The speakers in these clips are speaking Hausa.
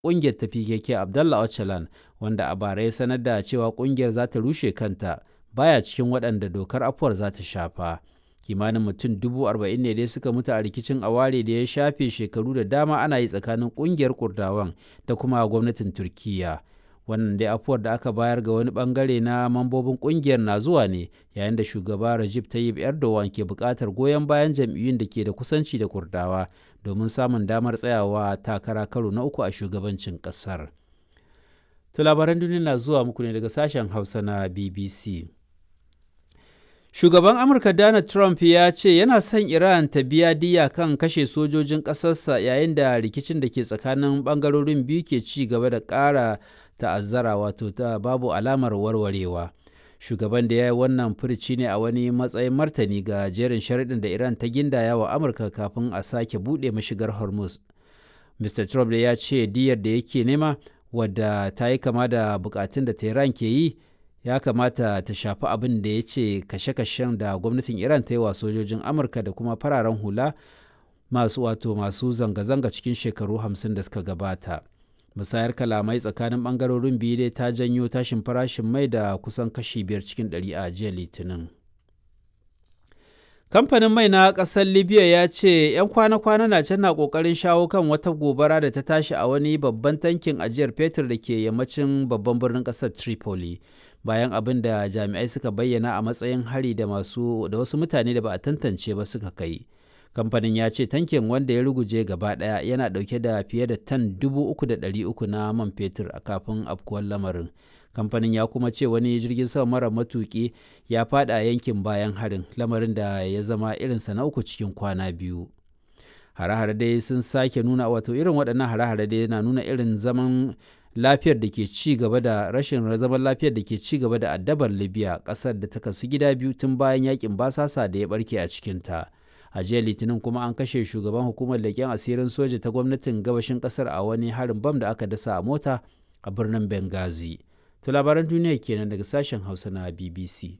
ƙungiyar ta PKK Abdallah Öcalan wanda a bara ya sanar da cewa ƙungiyar za ta rushe kanta baya cikin waɗanda dokar afuwar za ta shafa. Kimanin mutum dubu arba'in ne dai suka mutu a rikicin aware da ya shafe shekaru da dama ana yi tsakanin ƙungiyar Kurdawan da kuma gwamnatin Turkiyya. wannan dai afuwar da aka bayar ga wani bangare na mambobin kungiyar na zuwa ne yayin da shugaba Recep Tayyip Erdogan ke buƙatar goyon bayan jam'iyyun da ke da kusanci da Kurdawa domin samun damar tsayawa takara karo na uku a shugabancin ƙasar. To labaran duniya na zuwa muku ne daga sashen Hausa na BBC. Shugaban Amurka Donald Trump ya ce yana son Iran ta biya diya kan kashe sojojin ƙasarsa yayin da rikicin da ke tsakanin ɓangarorin biyu ke ci gaba da ƙara ta'azzara wato ta babu alamar warwarewa shugaban da ya yi wannan furci ne a wani matsayin martani ga jerin sharaɗin da iran ta gindaya wa amurka kafin a sake buɗe mashigar hormuz mr trump da ya ce diyar da yake nema wadda ta yi kama da bukatun da tehran ke yi ya kamata ta shafi abin da ya ce kashe-kashen da gwamnatin iran ta yi wa sojojin amurka da kuma fararen hula masu wato masu zanga-zanga cikin shekaru hamsin da suka gabata musayar kalamai tsakanin bangarorin biyu dai ta janyo tashin farashin mai da kusan kashi biyar cikin ɗari a jiya litinin kamfanin mai na ƙasar libya ya ce 'yan kwana-kwana na can na ƙoƙarin shawo kan wata gobara da ta tashi a wani babban tankin ajiyar fetur da ke yammacin babban birnin ƙasar tripoli bayan abin da jami'ai suka bayyana a matsayin hari da masu da wasu mutane da ba a tantance ba suka kai kamfanin ya ce tankin wanda ya ruguje gaba daya yana dauke da fiye da tan uku na man fetur a kafin afkuwar lamarin kamfanin ya kuma ce wani jirgin sama mara matuki ya fada yankin bayan harin lamarin da ya zama irinsa na uku cikin kwana biyu hare-hare dai sun sake nuna wato irin waɗannan hare-hare dai na nuna irin zaman lafiyar da ke ci gaba da rashin zaman lafiyar da ke ci gaba da addabar libya ƙasar da ta kasu gida biyu tun bayan yakin basasa da ya barke a cikinta. a jiya litinin kuma an kashe shugaban hukumar leƙen asirin soja ta gwamnatin gabashin ƙasar a wani harin bam da aka dasa a mota a birnin benghazi to labaran duniya kenan daga sashen hausa na bbc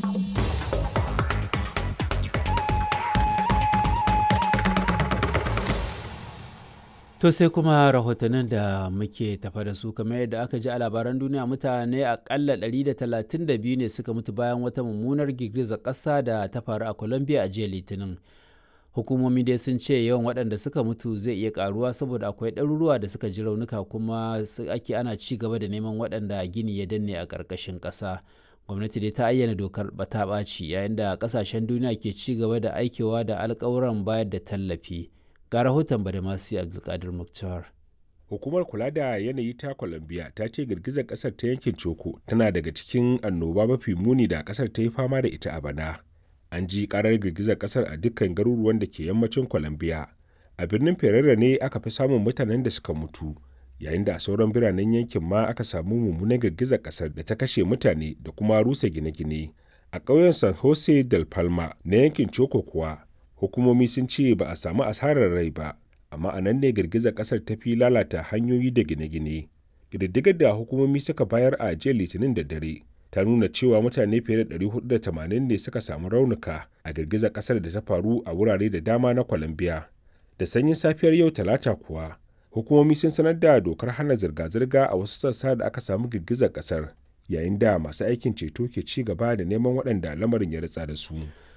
To sai kuma rahotannin da muke tafa da su kamar yadda aka ji a labaran duniya mutane akalla 132 ne suka mutu bayan wata mummunar girgizar ƙasa da ta faru a Colombia a jiya Litinin. Hukumomi dai sun ce yawan waɗanda suka mutu zai iya ƙaruwa saboda akwai ɗaruruwa da suka ji raunuka kuma ake ana ci gaba da neman waɗanda gini ya danne a ƙarƙashin ƙasa. Gwamnati dai ta ayyana dokar bata ɓaci yayin da ƙasashen duniya ke ci gaba da aikewa da alƙawuran bayar da tallafi. ga rahoton badamasi abdulkadir muktar hukumar kula da yanayi ta colombia ta ce girgizar kasar ta yankin coko tana daga cikin annoba mafi muni da kasar ta yi fama da ita a bana an ji karar girgizar kasar a dukkan garuruwan da ke yammacin colombia a birnin ferrera ne aka fi samun mutanen da suka mutu yayin da a sauran biranen yankin ma aka samu mummunan girgizar kasar da ta kashe mutane da kuma rusa gine-gine a ƙauyen san jose del palma na yankin coko kuwa hukumomi sun ce ba a samu asarar rai ba amma a nan ne girgizar kasar ta fi lalata hanyoyi da gine-gine ƙididdigar da hukumomi suka bayar a jiya litinin da dare ta nuna cewa mutane fiye da 480 ne suka samu raunuka a girgizar kasar da ta faru a wurare da dama na colombia da sanyin safiyar yau talata kuwa hukumomi sun sanar da dokar hana zirga-zirga a wasu sassa da aka samu girgizar kasar yayin da masu aikin ceto ke ci gaba da neman waɗanda lamarin ya ritsa da su.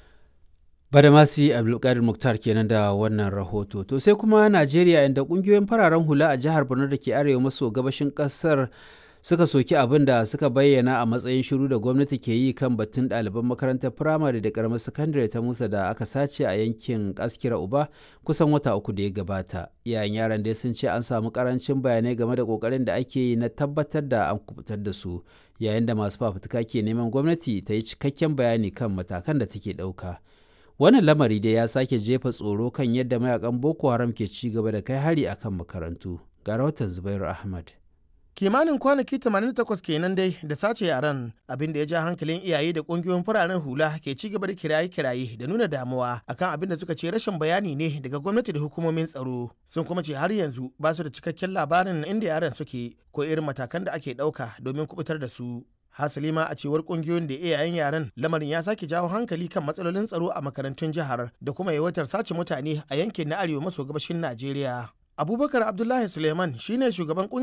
Badamasi Abdulkadir Muktar kenan da wannan rahoto. To sai kuma Najeriya inda kungiyoyin fararen hula a jihar Borno da ke arewa maso gabashin kasar suka soki abin da suka bayyana a matsayin shiru da gwamnati ke yi kan batun ɗaliban makarantar firamare da karamar sakandare ta Musa da aka sace a yankin Askira Uba kusan wata uku da ya gabata. Iyayen yaran dai sun ce an samu karancin bayanai game da kokarin da ake yi na tabbatar da an kubutar da su yayin da masu fafutuka ke neman gwamnati ta yi cikakken bayani kan matakan da take ɗauka. wannan lamari dai ya sake jefa tsoro kan yadda mayakan boko haram ke ci gaba da kai hari akan makarantu ga rahoton zubairu ahmad kimanin kwanaki 88 kenan dai da sace yaran abin da ya ja hankalin iyaye da kungiyoyin fararen hula ke ci gaba da kiraye-kiraye da nuna damuwa akan abin da suka ce rashin bayani ne daga gwamnati da hukumomin tsaro sun kuma ce har yanzu ba su da cikakken labarin inda yaran suke ko irin matakan da ake ɗauka domin kubutar da su hasali ma a cewar kungiyoyin da iyayen yaren lamarin ya sake jawo hankali kan matsalolin tsaro a makarantun jihar da kuma yawaitar sace mutane a yankin na arewa maso gabashin najeriya abubakar abdullahi suleiman shine shugaban